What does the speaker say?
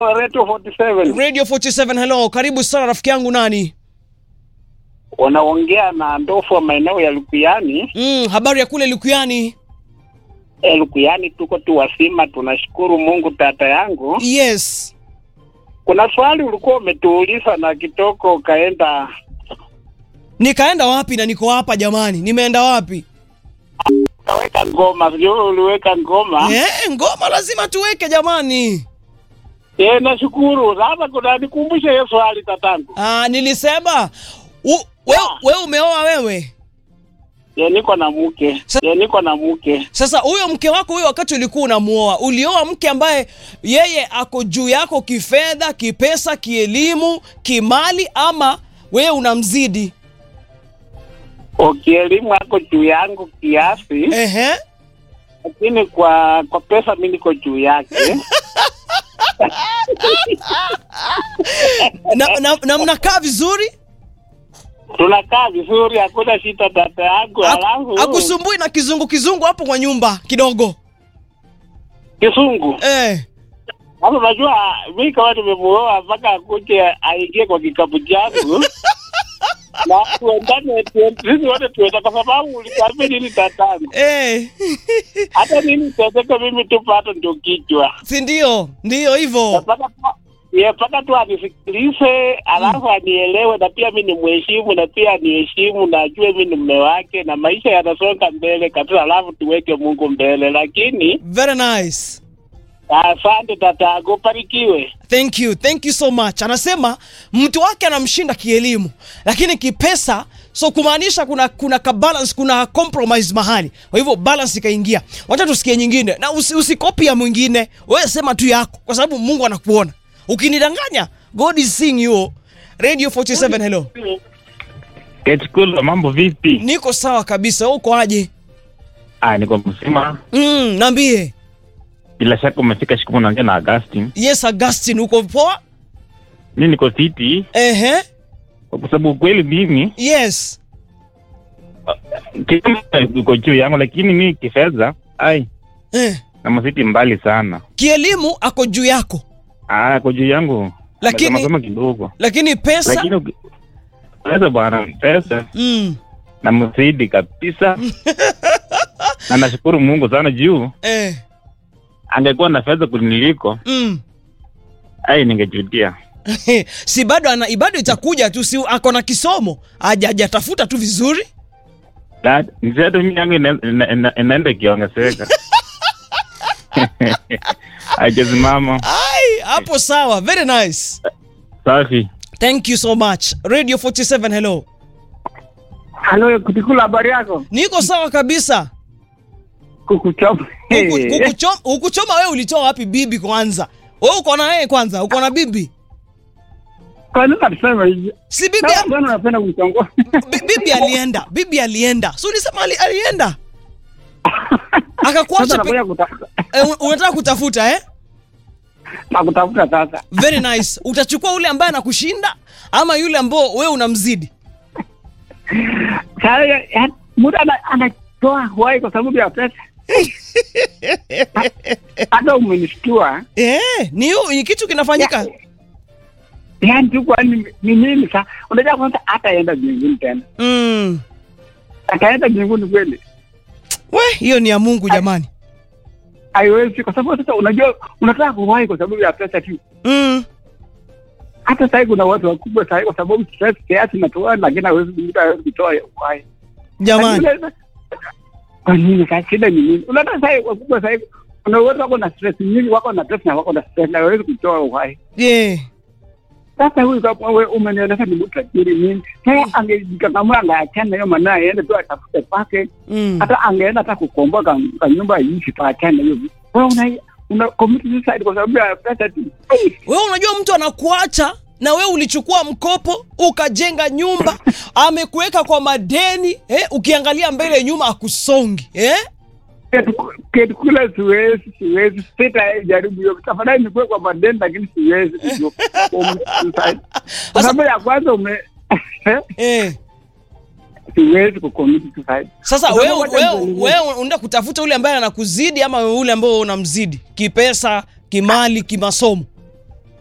Radio 47. Radio 47 hello, karibu sana rafiki yangu nani? Wanaongea na ndofu wa maeneo ya Lukuyani. Mm, habari ya kule Lukuyani? E, Lukuyani tuko tu wasima, tunashukuru Mungu. Tata yangu, Yes. kuna swali ulikuwa umetuuliza na kitoko ukaenda Nikaenda wapi na niko hapa jamani? Nimeenda wapi? ukaweka ngoma, sijui uliweka ngoma Eh, ngoma lazima tuweke jamani. e, nashukuru. Sasa kuna nikumbushe hiyo swali tatangu. Ah, nilisema u, we, we umeoa wewe? E, niko na mke Sa- e, niko na mke Sasa huyo mke wako huyo, wakati ulikuwa unamuoa, ulioa mke ambaye yeye ako juu yako kifedha, kipesa, kielimu, kimali, ama wewe unamzidi? ukielimu ako juu yangu kiasi, Ehe. lakini kwa kwa pesa mi niko juu yake. na, na, na mnakaa vizuri Tunakaa vizuri, hakuna shida tata yangu. Aku- Alafu akusumbui na kizungu kizungu hapo kwa nyumba kidogo kisungu eh. Sasa unajua mi kama nimemuoa mpaka akuje aingie kwa kikapu changu na tuendane, tuen- sisi wote tuenda, kwa sababu ulikuambia nini tatangu, Eh. hata nini tezeke, mimi tu pato ndio kichwa si ndio ndio hivyo mpaka tu ye mpaka tu anisikilize, alafu anielewe, na pia mi nimheshimu, na pia aniheshimu, na ajue mi ni mme wake, na maisha yanasonga mbele kabisa, alafu tuweke Mungu mbele. Lakini very nice asante tatangu, barikiwe. thank you thank you so much anasema mtu wake anamshinda kielimu lakini kipesa so kumaanisha kuna kuna ka balance kuna compromise mahali kwa hivyo balance ikaingia wacha tusikie nyingine na usi, usikopi ya mwingine wewe sema tu yako kwa sababu mungu anakuona ukinidanganya god is seeing you radio 47 hello Ketikulo, mambo vipi? niko sawa kabisa wewe uko aje Ah, niko mzima. mm, naambie Bila shaka umefika siku naongea na Augustine. yes augustin uko poa Mi niko fiti ehe kwa sababu ukweli mimi yes kama uko juu yangu, lakini mi kifedha ai eh. na mafiti mbali sana. kielimu ako juu yako Ah, kwa juu yangu Lakini- mapema kidogo, lakini pesa lakini uki- pesa bwana, pesa mm. na mzidi kabisa na nashukuru Mungu sana juu eh. angekuwa na fedha kuniliko, mm. ai ningejutia. si bado ana bado itakuja tu si ako na kisomo Haja- hajatafuta tu vizuri That nisetu mimi yangu ina- ina- ina- inaenda ikiongezeka. Haijasimama. ai hapo sawa very nice Safi. thank you so much radio 47 hello Halo, kutikula habari yako? niko sawa kabisa Kukuchoma. Huku- hukuchoma hukuchoma wewe ulitoa wapi bibi kwanza wewe uko na yeye kwanza uko na bibi Kwa nini unasema hivi? si bibi Kama mbona unapenda kumtongoa? bi- bibi alienda bibi alienda so ulisema ali, alienda akakuacha Sasa pe- nakuja kutafuta. eh, un- unataka kutafuta eh Nakutafuta sasa. very nice utachukua ule ambaye anakushinda ama yule ambao wewe unamzidi Sasa ya- ya- mtu ana- anatoa huai kwa sababu ya pesa. Hata umenishtua. eh, ni, yu- ni kitu kinafanyika Yaani tu kwa ni ni nini sasa? Unajua kwanza hataenda mbinguni tena. mm. Ataenda mbinguni kweli? we hiyo ni ya mungu jamani Haiwezi kwa sababu sasa unajua unataka kuwahi kwa sababu ya pesa tu. mm. Hata sasa kuna watu wakubwa sasa kwa sababu stress kiasi natoa lakini hawezi mtu hawezi kutoa uhai. jamani Lakini- Kwa nini sasa shida ni nini? Unataka sasa wakubwa sasa kuna watu wako na stress nyingi, wako na stress na wako na stress na hawezi kutoa uhai. yeah. Sasa huyu kama wewe umenieleza ni mtu tajiri nini? Sasa angejikakamua angeachana hiyo maana aende tu atafute pake, mm. hata angeenda hata kukomboa ka, ka nyumba iishi paachane hiyo. Wewe una una commit suicide kwa sababu ya pesa tu. Ei, wewe unajua mtu anakuacha na wewe ulichukua mkopo ukajenga nyumba amekuweka kwa madeni eh, ukiangalia mbele nyuma akusongi eh? ketu- ketu kule siwezi siwezi sitajaribu hiyo tafadhali nikuwe kwa madeni lakini siwezi kujua commit suicide. kwa sababu ya kwanza ume Eh. siwezi kucommit suicide. Sasa Kwa wewe sababu wacha wewe nikwambie. wewe unaenda kutafuta ule ambaye anakuzidi ama ule ambao unamzidi kipesa, kimali, kimasomo.